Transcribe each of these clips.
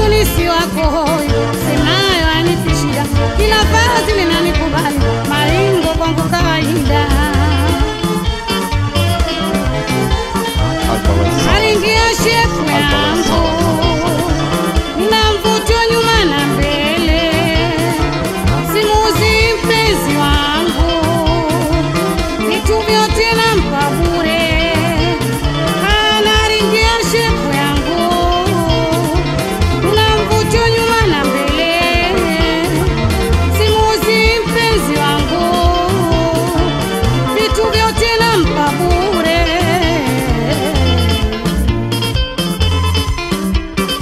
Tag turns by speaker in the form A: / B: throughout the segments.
A: wangu nisi wako semayo anitishia kila vazi linanikubali maringo kwangu kawaida Naringia shepu yangu na mvuto nyuma na mbele, simuzi mpenzi wangu, vitu vyote nampa bure. Anaringia shepu yangu na mvuto nyuma na mbele, simuzi mpenzi wangu, vitu vyote nampa bure.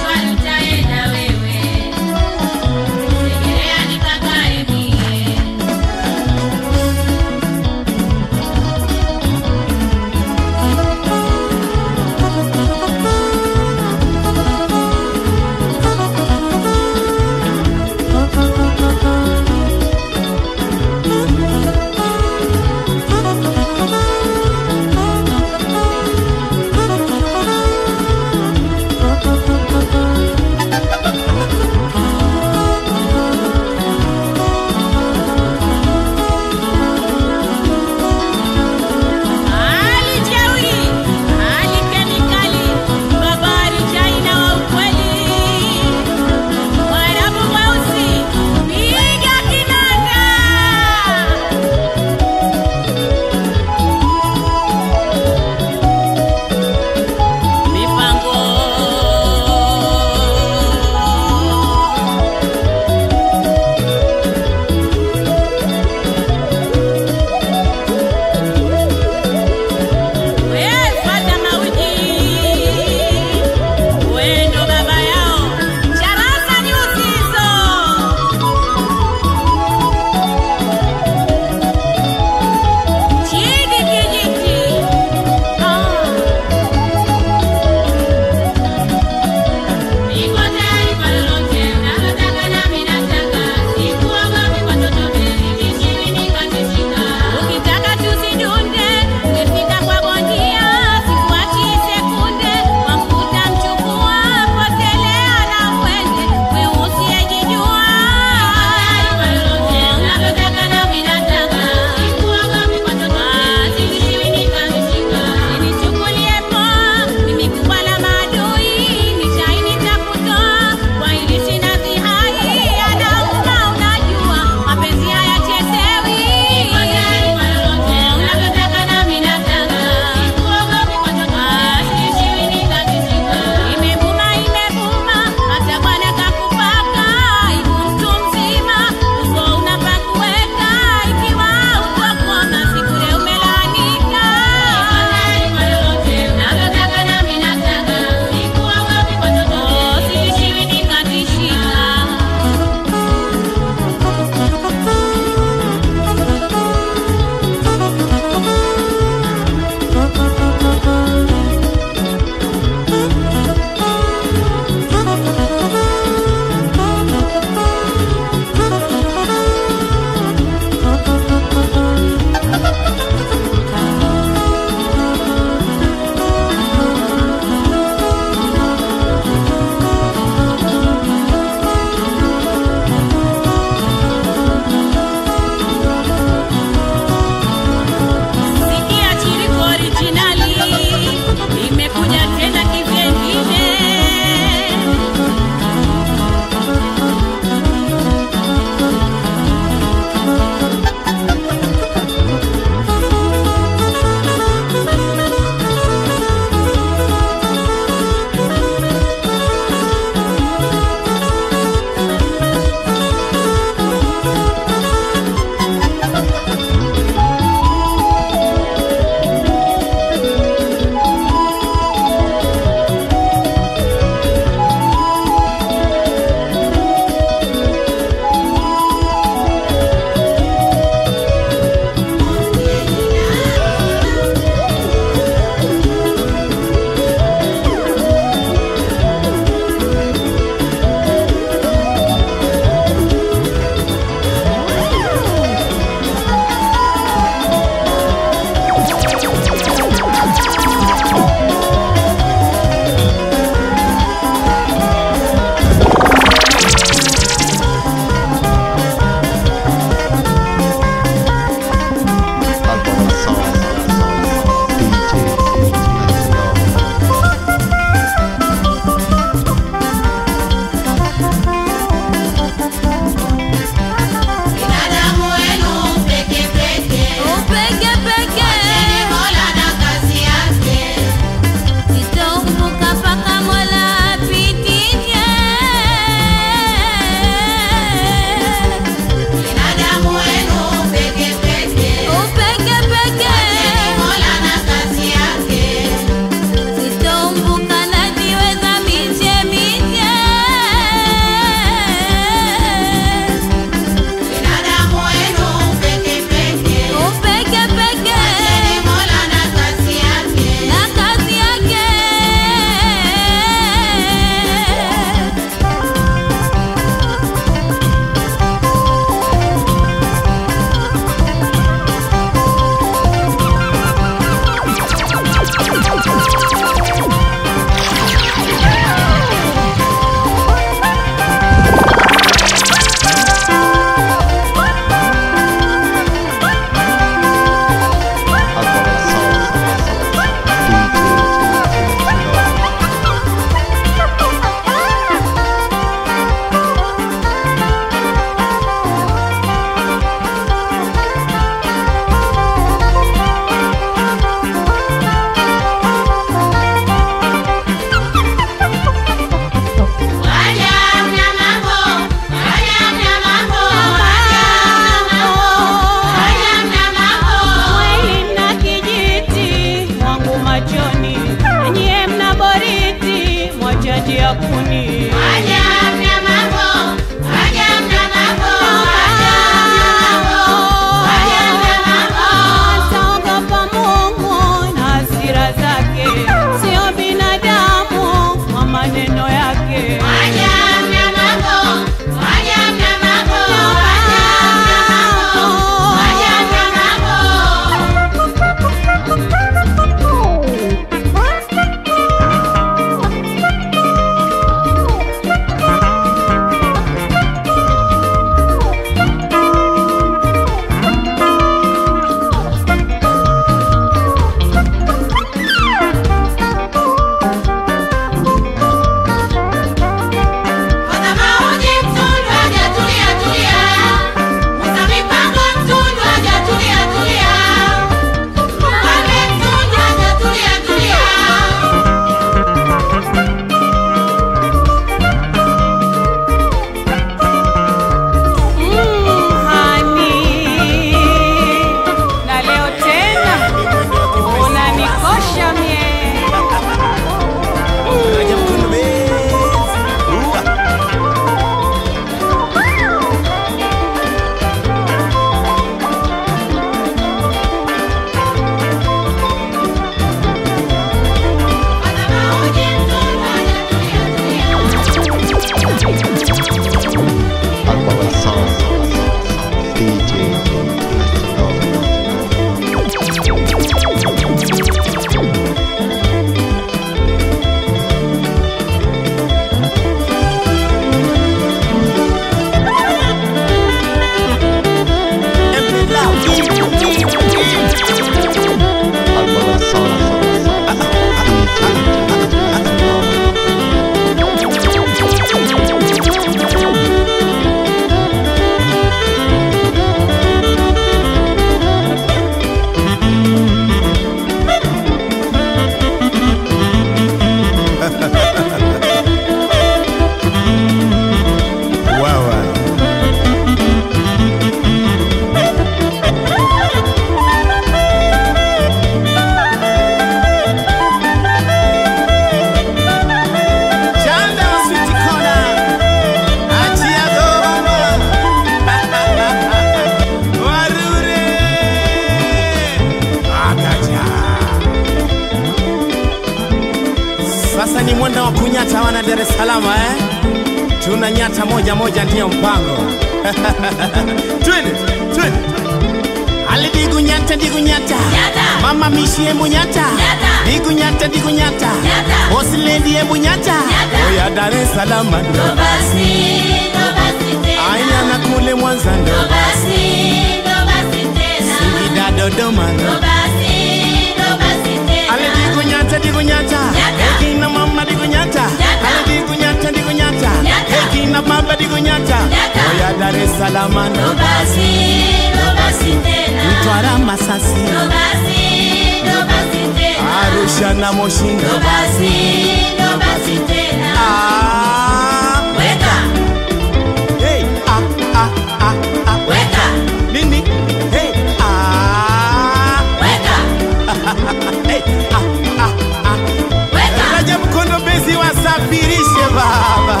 B: sana Dar es Salaam eh? Tuna nyata moja moja ndiyo mpango. Twende, twende. Ali digu nyata digu nyata.
C: Nyata.
B: Mama mishi embu nyata.
C: Nyata.
B: Digu nyata digu nyata.
C: Nyata.
B: Boss lady embu nyata.
C: Nyata.
B: Oya Dar es Salaam
C: Ndo
B: ndo.
C: basi, ndo basi tena.
B: Aya na kule Mwanza
C: Ndo
B: ndo.
C: basi, ndo basi tena.
B: Singida Dodoma
C: Ndo
B: ndo.
C: basi, ndo basi tena.
B: Ale digu nyata digu nyata.
C: Nyata.
B: Hey kina mama digu nyata.
C: Nyata.
B: Ale digu nyata digu nyata.
C: Nyata.
B: Hey kina baba digu nyata.
C: Nyata.
B: Oya Dar es Salaam
C: Ndo
B: ndo.
C: basi, ndo basi tena.
B: Mtwara Masasi.
C: Ndo basi, ndo basi tena.
B: Arusha na Moshi
C: Ndo
B: ndo.
C: basi, ndo basi tena.
B: Ah.
C: Weka,
B: Hey, ah, ah, ah, ah.
C: weka,
B: Nini? Hey, ah.
C: weka,
B: Hey, ah, ah, ah.
C: weka.
B: Rajab Kondo Bezi wasafirishe baba.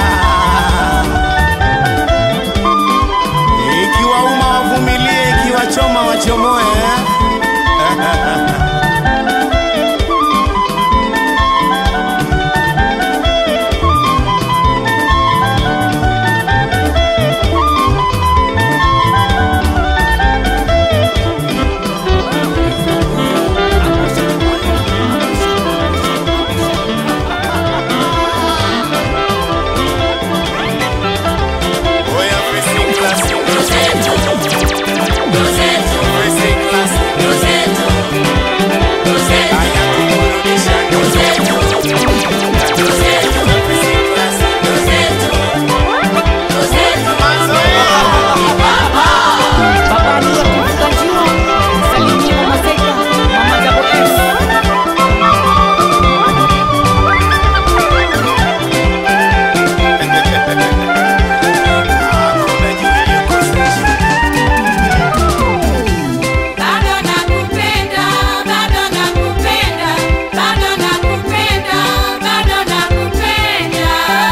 B: Ikiwa uma wavumilie, ikiwa choma wachomoe. eh? Oya, facing class,
C: Ndo zetu, ndo zetu,
B: facing class.
C: ndo zetu, ndo zetu,
B: Aya kukurudisha,
C: ndo zetu, ndo zetu,
B: facing class.
C: ndo zetu, ndo zetu.
B: Mazoea.
D: Baba Alia kuvuka juu, salimia Mama Zeka, Mama Double S.
B: Hakuna juu iliyokosesha.
C: Bado nakupenda, bado nakupenda, bado nakupenda, bado nakupenda.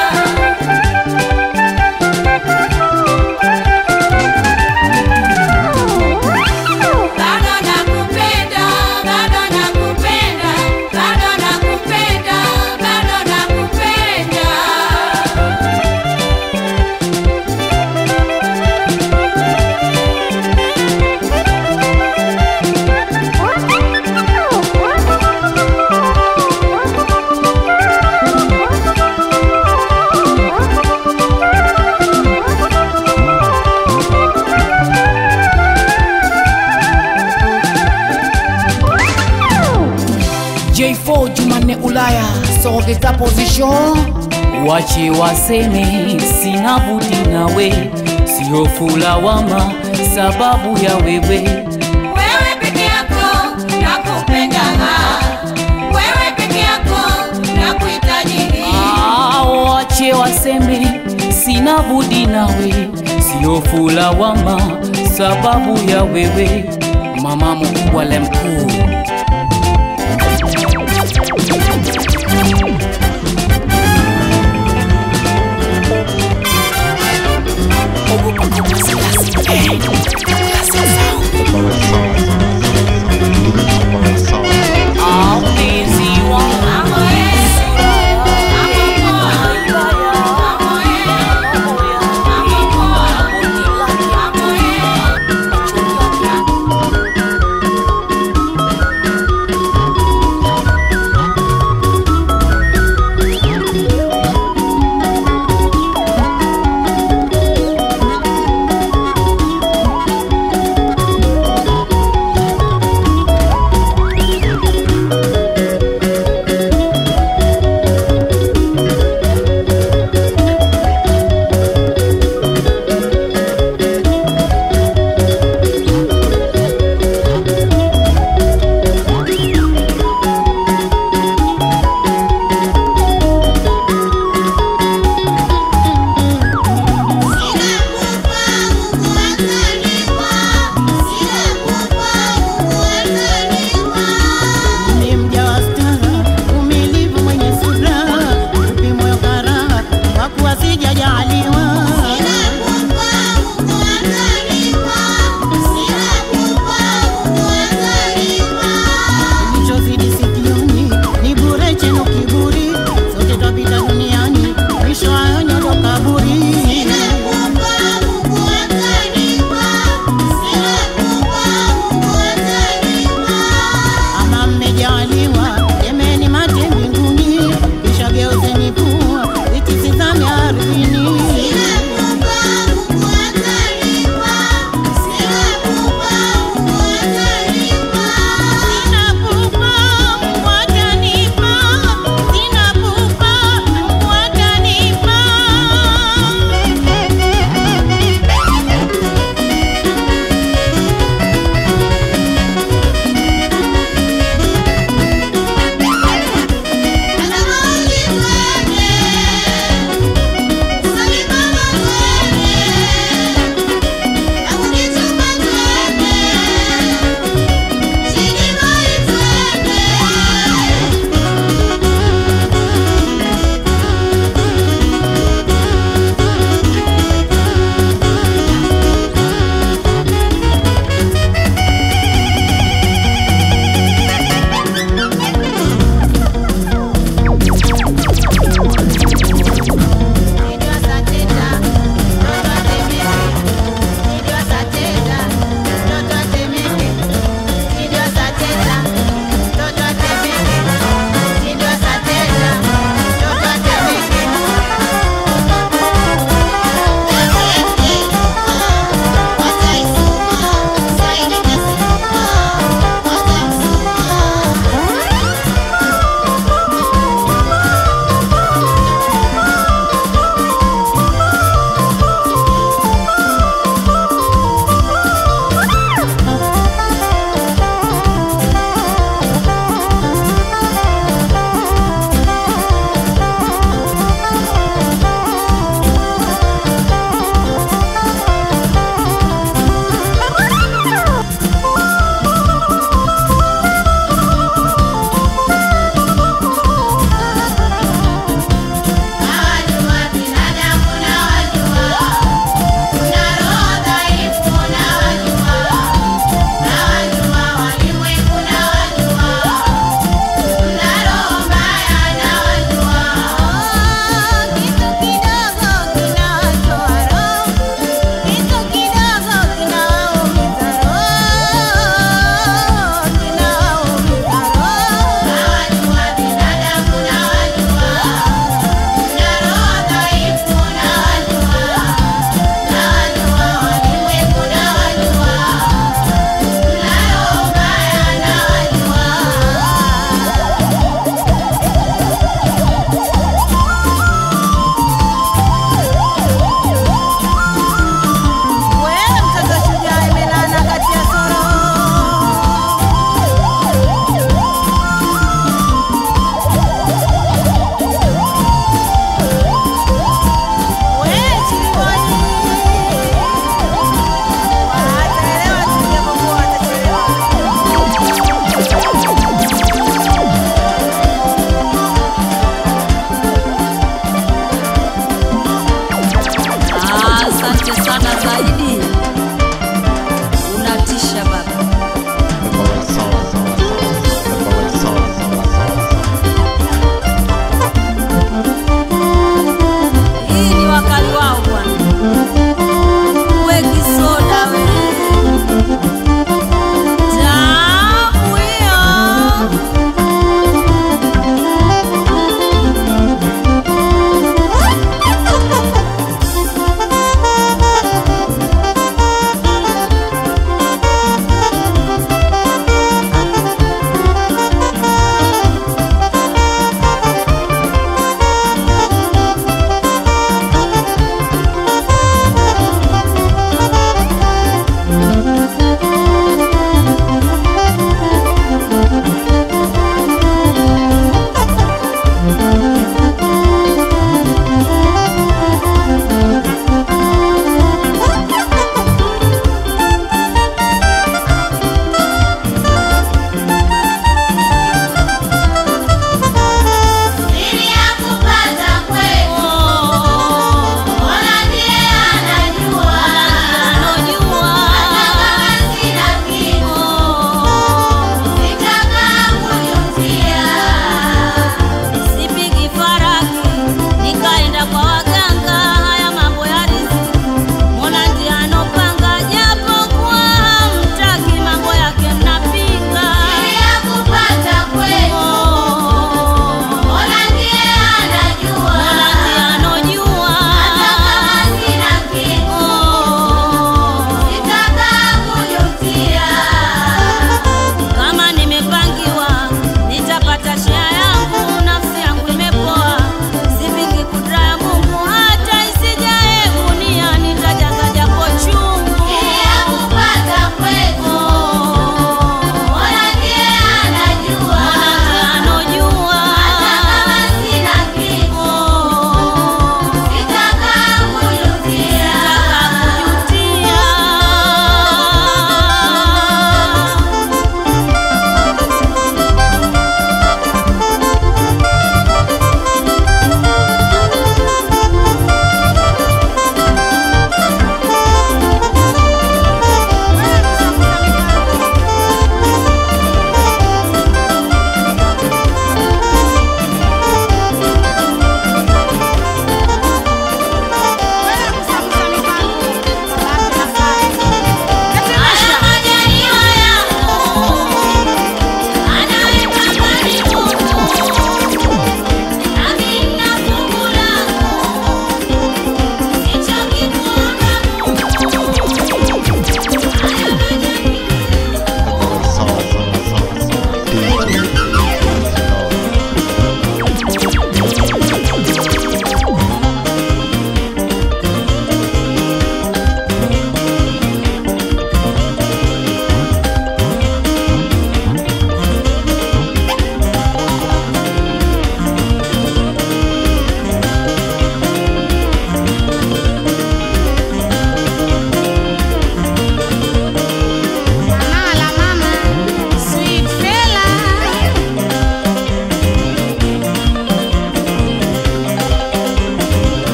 C: Bado nakupenda, bado nakupenda, bado nakupenda, bado nakupenda.
D: J4 Jumanne Ulaya, sogeza position.
E: Wache waseme sina budi nawe, sio fulawama sababu ya wewe.
C: Wewe peke yako nakupenda, wewe peke yako nakuhitaji.
E: Ah, wache waseme sina budi nawe, sio fulawama sababu ya wewe. Mama mkubwa le mkuu Ah, mpenzi wangu
C: Amo Yesu, amo poa, amo Yesu, amo poa, amo Yesu.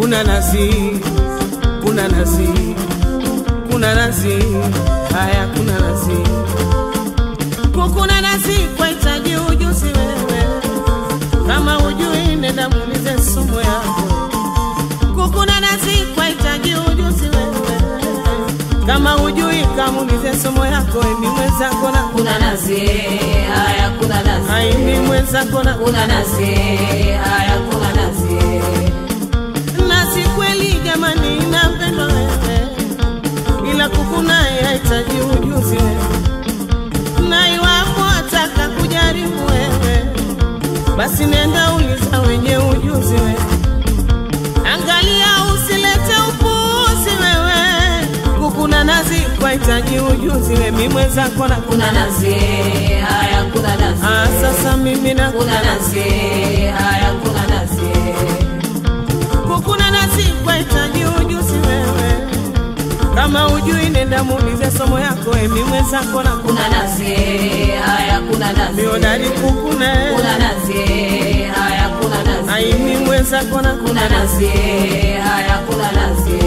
B: kuna nazi, kuna nazi, kuna nazi, haya kuna nazi, kukuna nazi kwahitaji ujuzi wewe, kama ujui nenda muulize sumu yako. Kukuna nazi kwahitaji ujuzi wewe, kama ujui kamuulize somo yako, emi mwenzako na
C: kuna nazi haya kuna nazi
B: aimi mwenzako na
C: kuna nazi haya kuna nazi
B: nasi kweli jamani, inapendwa wewe, ila kuku naye hahitaji ujuzi wewe, na iwapo ataka kujaribu wewe, basi nenda uliza wenye ujuzi wewe, angalia usilete upuuzi wewe, kuku na nazi kwahitaji ujuzi wewe, mi mwenzako na
C: kuna nazi haya kuna nazi
B: Ah, sasa mimi na
C: kuna nazi haya kuna nazi
B: kukuna nasi kwahitaji ujuzi wewe, kama ujui nenda muulize somo yako, emi mwenzako na
C: kuna nazi haya kuna nazi
B: mionari kukuna
C: kuna nazi haya kuna nazi
B: aimi mwenzako na
C: kuna nazi haya kuna nazi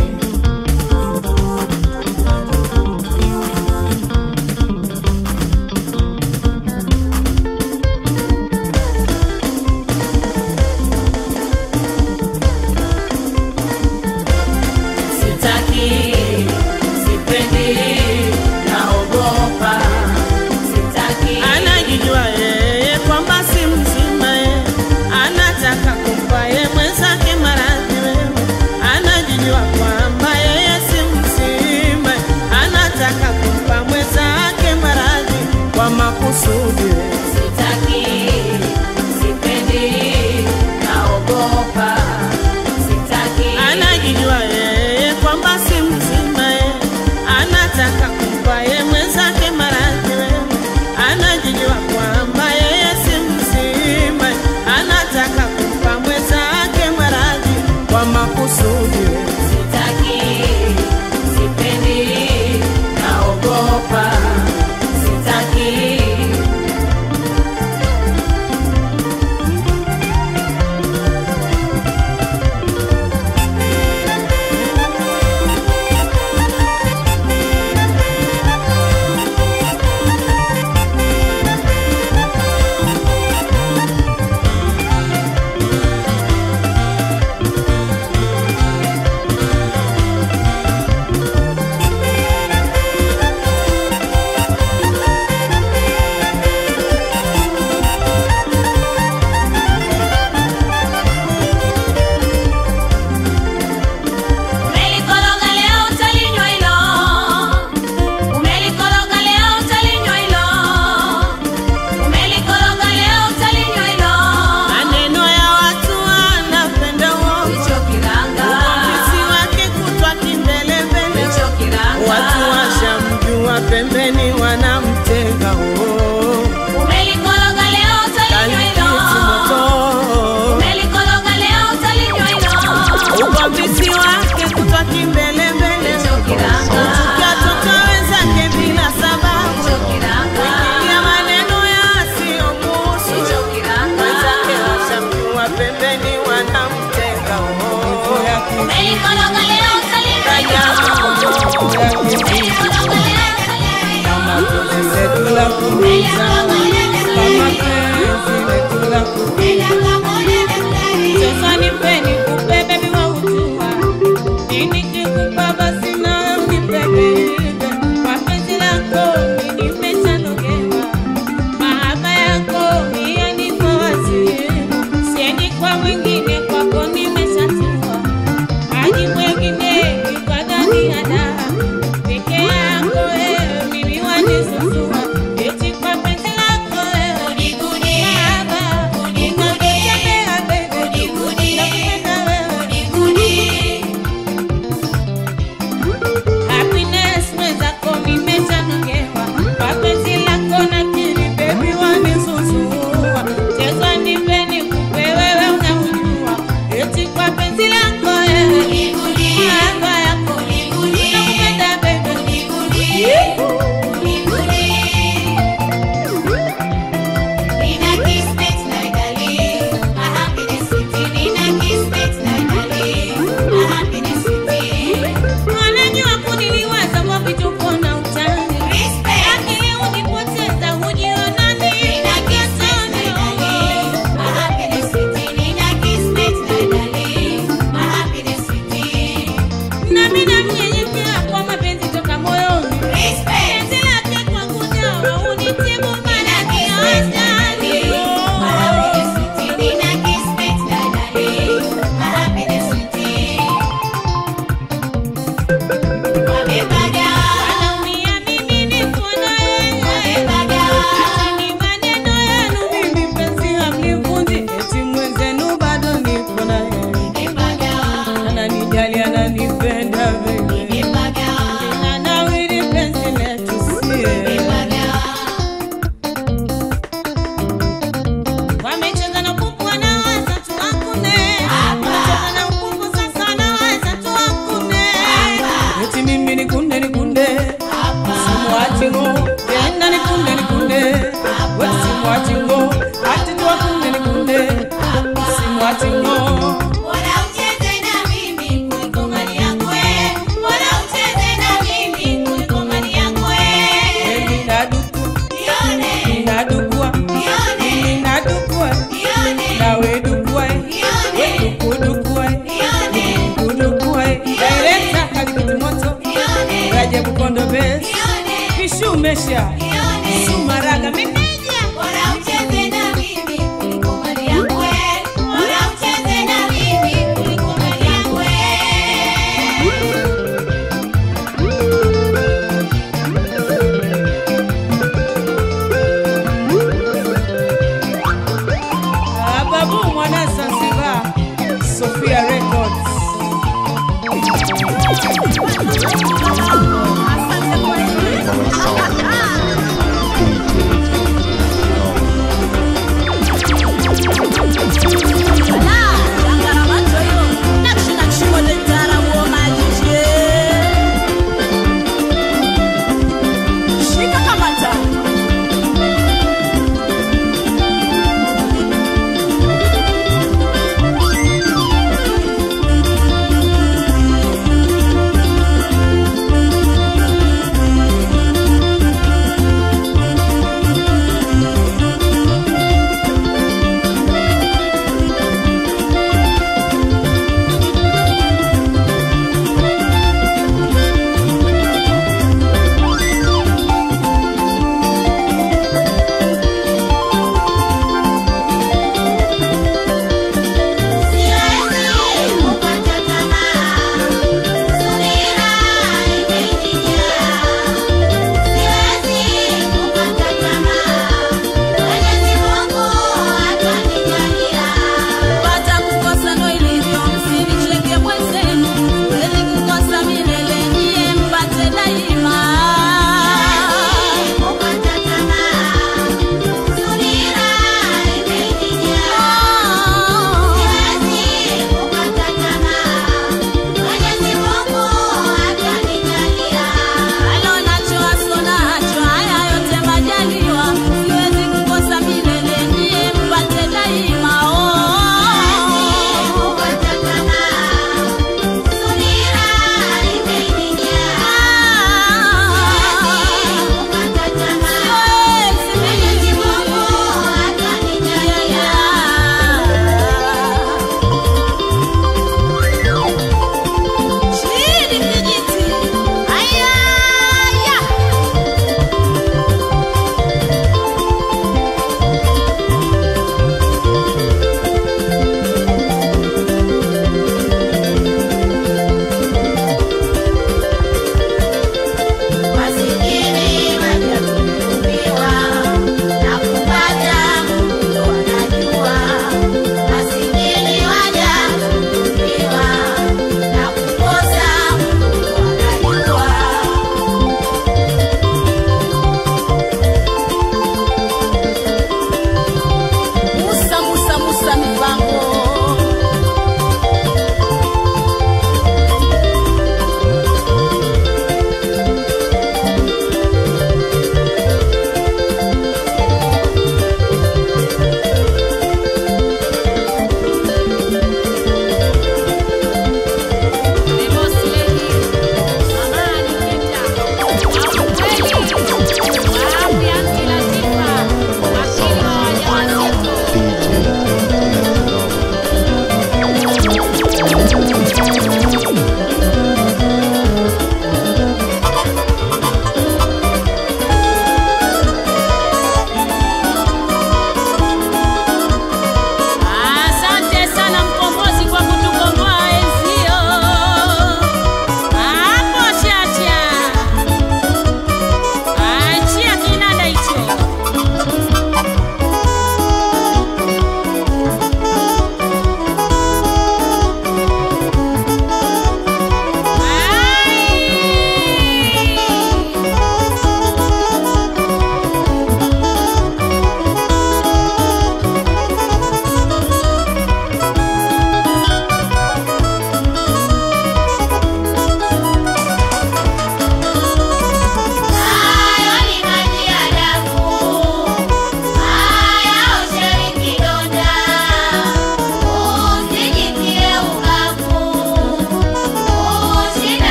C: sitaki sipendi naogopa sitaki
B: anajijua yeye kwamba si mzima ye, anataka kumpa ye mwenzake maradhi wewe, anajijua kwamba yeye si mzima, anataka kumpa mwenzake maradhi kwa makusudi wewe.
C: sitaki sipendi naogopa sitaki
B: anajijua yeye kwamba si mzima ye, anataka kumpa ye mwenzake maradhi wewe, anajijua kwamba yeye si mzima, anataka kumpa mwenzake maradhi kwa makusudi wewe.
C: sitaki sipendi naogopa sitaki Umelikoroga leo utalinywa hilo, umelikoroga leo utalinywa hilo, umelikoroga leo utalinywa hilo.
B: Maneno ya watu wanapenda uongo,
C: Hicho kiranga,
B: uvumbuzi wake kutwa kimbelembele,
C: hicho kiranga.
B: watu washamjua pembeni wanamtega oh.
C: Umelikoroga leo utalinywa hilo,
B: Kalikiti moto
C: umelikoroga leo utalinywa hilo.
B: ugomvisi wake kutwa kimbelembele
C: Hicho kiranga,
B: uchukia toto wenzake bila sababu
C: hicho kiranga,
B: ya maneno yasiyomuhusu
C: hicho kiranga.
B: wenzake washamjua pembeni wanamtega oh.
C: Umelikoroga leo utalinywa hilo. Umelikoroga leo utalinywa hilo.
D: Sasa nipeni kupe bebi wa utua Nikikupa basi na unibebe Mapenzi lako mimi nimeshanogewa Mahaba yako yaniko wazi Siendi kwa mwingine kwako nimeshatiwa Maji mwingine kikwadhani ada Peke yako wewe mimi wanisusua Eti kwa penzi lako wewe Mahaba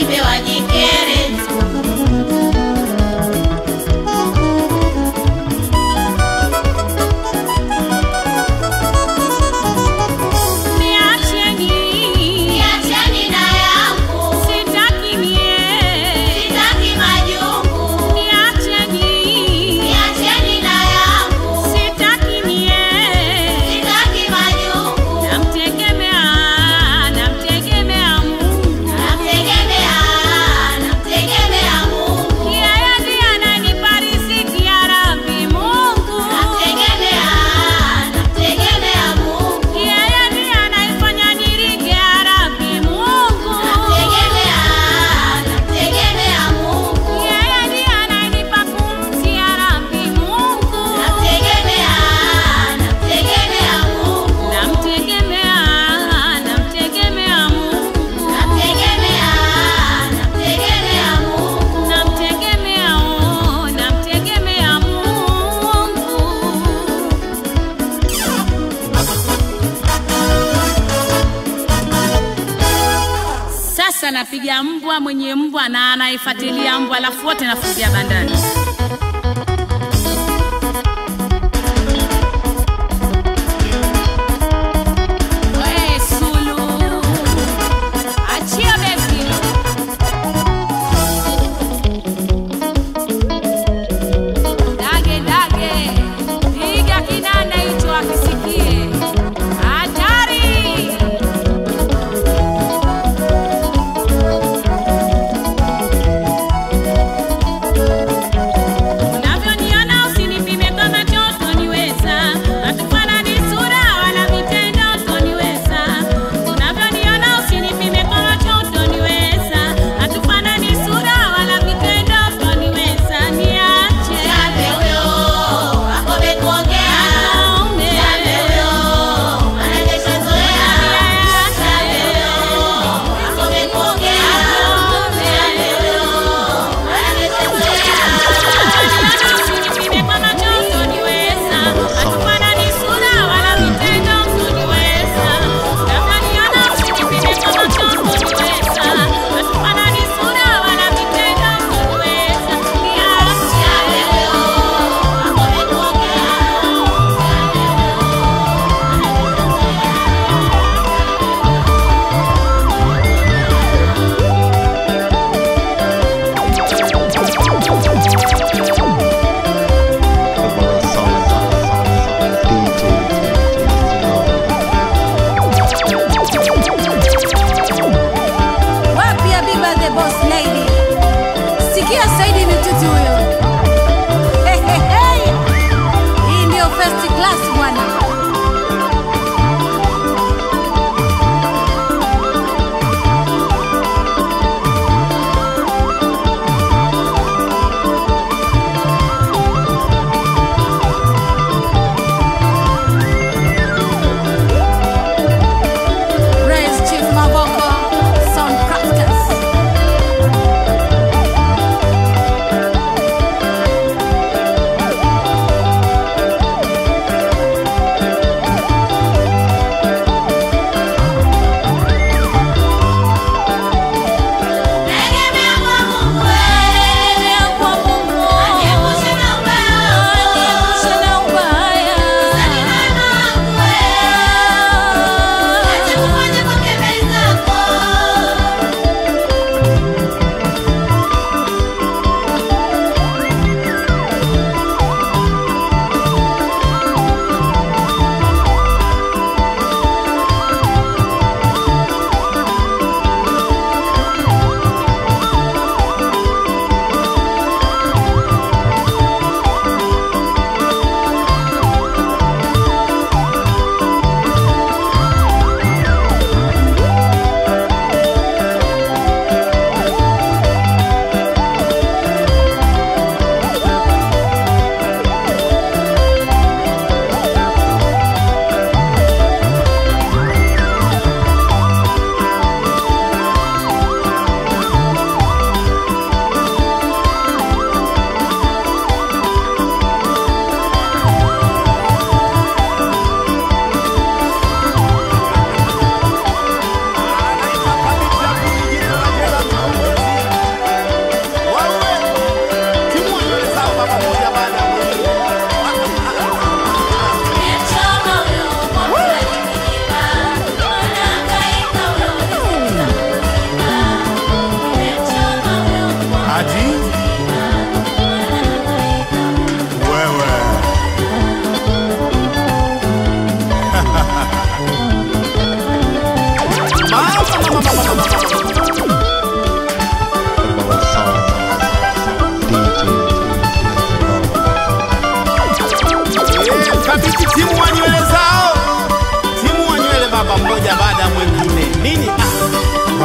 C: washibe wajikere tu. Niacheni na yangu, sitaki majungu. Niacheni na yangu, sitaki majungu.
A: Namtegemea, namtegemea Mungu.
C: Namtegemea, namtegemea Mungu.
A: Yeye ndiye ananipa riziki ya Rabbi Mungu.
C: Namtegemea, namtegemea Mungu.
A: Yeye ndiye anaifanya nirige ya Rabbi Mungu.
C: Namtegemea, namtegemea Mungu.
A: Yeye ndiye ananipa pumzi ya Rabbi Mungu.
C: Namtegemea, namtegemea Mungu.
A: Namtegemea, namtegemea Mungu.
C: Namtegemea, namtegemea Mungu.
A: Namtegemea, oh, namtegemea Mungu. Sasa napiga mbwa mwenye mbwa na anaifuatilia mbwa, alafu wote nafungia bandani. We, Sulu, achia besi. Dage, dage, piga kinanda hicho akisikie. Hatari!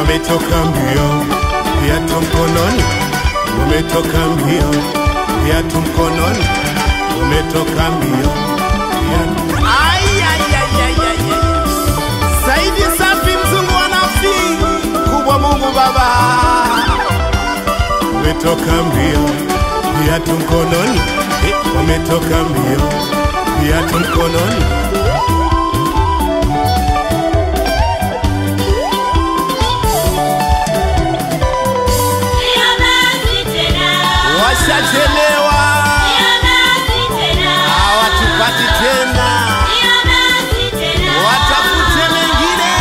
F: wametoka mbio, viatu mkononi, wametoka mbio, viatu mkononi, wametoka mbio, viatu Ai, ai, ai, ai, ai, ai. Saidi safi mzungu wa nafsi kubwa Mungu Baba, wametoka mbio, viatu mkononi, eh, wametoka mbio, viatu mkononi.
C: Sio basi tena.
F: Washachelewa,
C: Sio basi tena.
F: hawatupati tena,
C: Sio basi tena.
F: watafute mengine.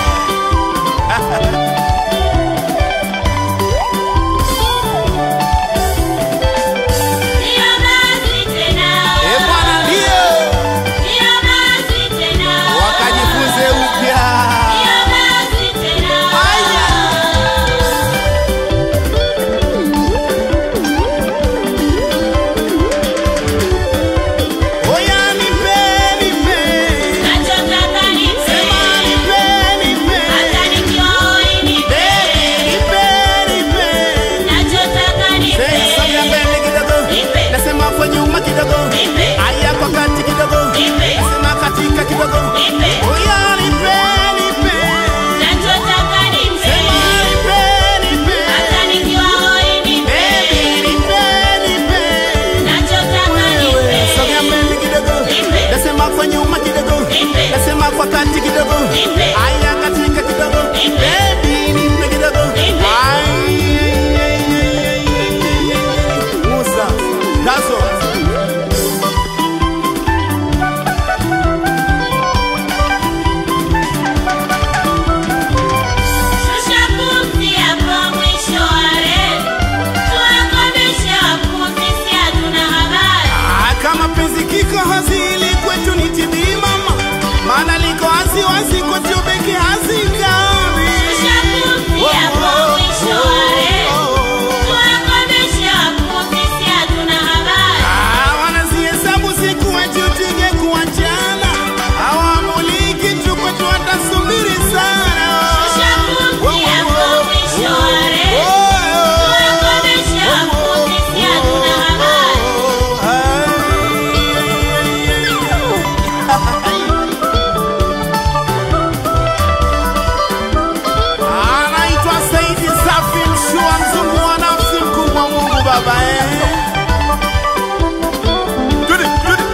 C: Sio basi tena.
F: E Bwana, ndio
C: Sio basi tena.
F: wakajifunze upya.
C: Sio basi tena.
F: Aya. Oya, nipe, nipe.
C: Nachotaka nipe.
F: Sema nipe, nipe.
C: Hata nikiwa hoi nipe.
F: Nipe, nipe.
C: Nachotaka nipe.
F: Say, songa mbele kidogo.
C: Nipe.
F: Nasema kwa nyuma kidogo.
C: Nipe.
F: Aya kwa kati kidogo.
C: Nipe.
F: Nasema katika kidogo.
C: Nipe.
F: Oya, nipe, nipe.
C: Nachotaka nipe.
F: Sema nipe, nipe.
C: Hata nikiwa hoi nipe.
F: Baby, nipe, nipe.
C: Nachotaka nipe.
F: Sogea mbele kidogo.
C: Nipe.
F: Nasema kwa nyuma kidogo.
C: Nipe.
F: Nasema kwa kati kidogo.
C: Nipe.
F: Aya katika kidogo.
C: Nipe.
F: Baby, nipe kidogo.
C: Nipe.
F: Ai, Musa, Dazo.
C: Shusha pumzi hapo mwisho wa reli. Tuwakomeshe wapuzi, si hatuna habari.
F: Ah, kama penzi kiko hazili kwetu ni tibii mama, maana liko wazi wazi kwetu beki hazingami.
C: Shusha pumzi hapo mwisho wa reli. Tuwakomeshe wapuzi, si hatuna habari.
F: Ah, wanazihesabu siku wetu tuje kuachana, hawamuliki tu kwetu watasubiri sana.
C: Shusha pumzi hapo mwisho wa reli.
F: Oh, oh,
C: Tuwakomeshe wapuzi, si hatuna habari.
F: Anaitwa Saidi Safi Mshua, mzungu wa nafsi, mkubwa Mungu Baba eh. Twende, twende.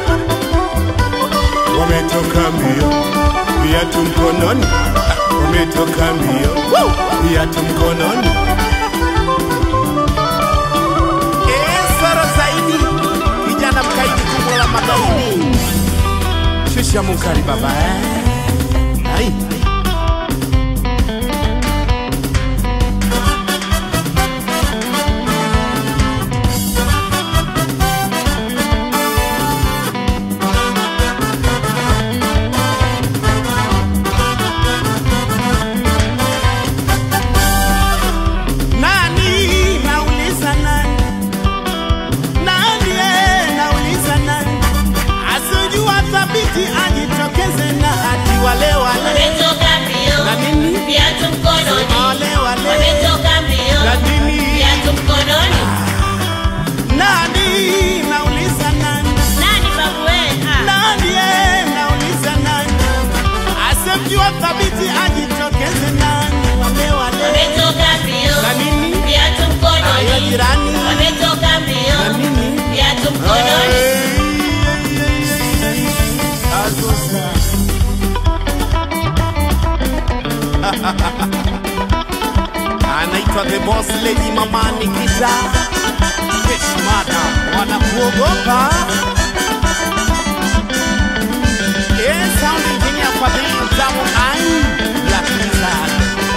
F: Wametoka mbio, viatu mkononi, wametoka mbio, Woo! viatu mkononi. Eh, Sara Saidi, kijana mkaidi, kubwa la magaidi. Shusha mukari baba eh. Ai. Nani nauliza nani? Nani eh, nauliza nani? Asijua thabiti ajitokeze na ati wale wale
C: Wametoka mbio.
F: na nini?
C: Viatu mkononi.
F: Wale wale
C: Wametoka mbio.
F: na nini?
C: Viatu mkononi.
F: Nani nauliza nani?
C: Nani babu wewe? Ah.
F: Nani eh, nauliza nani? Asijua thabiti ajitokeze nani? Wale wale
C: Wametoka mbio.
F: na nini?
C: Viatu
F: Ayo
C: mkononi.
F: jirani
C: Wametoka
F: na
C: mbio.
F: nini?
C: Viatu mkononi.
F: anaitwa the boss lady mama Nikita Fish madam wanakuogopa Eh, sound engineer Fadhili Mtamu ai Black Wizard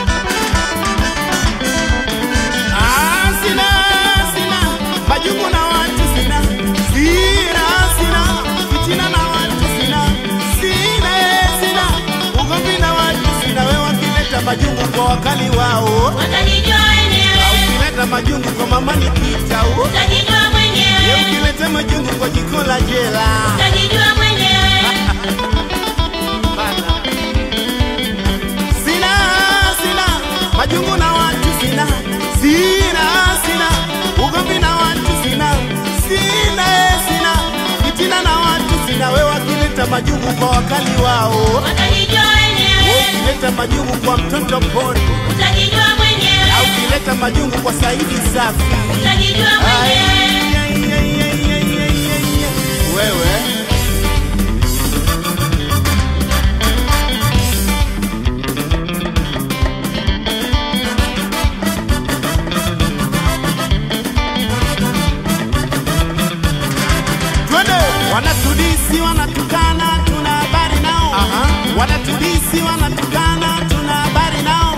F: Ah, sina sina majungu na watu sina sina sina fitina na watu sina sina sina ugomvi na watu sina wewe wakileta majungu kwa wakali wao
C: Watajijua wenyewe.
F: ukileta majungu kwa mama Nikita u
C: Utajijua
F: Ye
C: mwenyewe.
F: ukileta majungu kwa jiko la jela
C: Utajijua mwenyewe.
F: Bana. Sina sina majungu sina sina ugomvi na watu sina sina eh, sina fitina na watu sina we wakileta majungu kwa wakali wao
C: Utajijua wenyewe,
F: we ukileta majungu kwa mtoto pori
C: utajijua
F: au
C: mwenyewe,
F: ukileta majungu kwa saidi safi
C: utajijua mwenyewe.
F: Ai, ai, ai, ai, ai, ai, ai, ai. wewe twende wanatudisi wanatukana tuna habari nao wanatudisi wanatukana tuna habari nao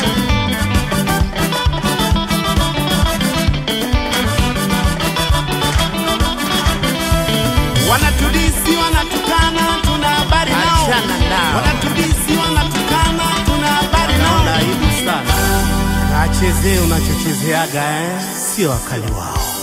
F: wanatudisi wanatukana tuna habari nao wanatudisi wanatukana tuna habari nao aibu sana kachezee unachochezeaga eh? sio wakali wao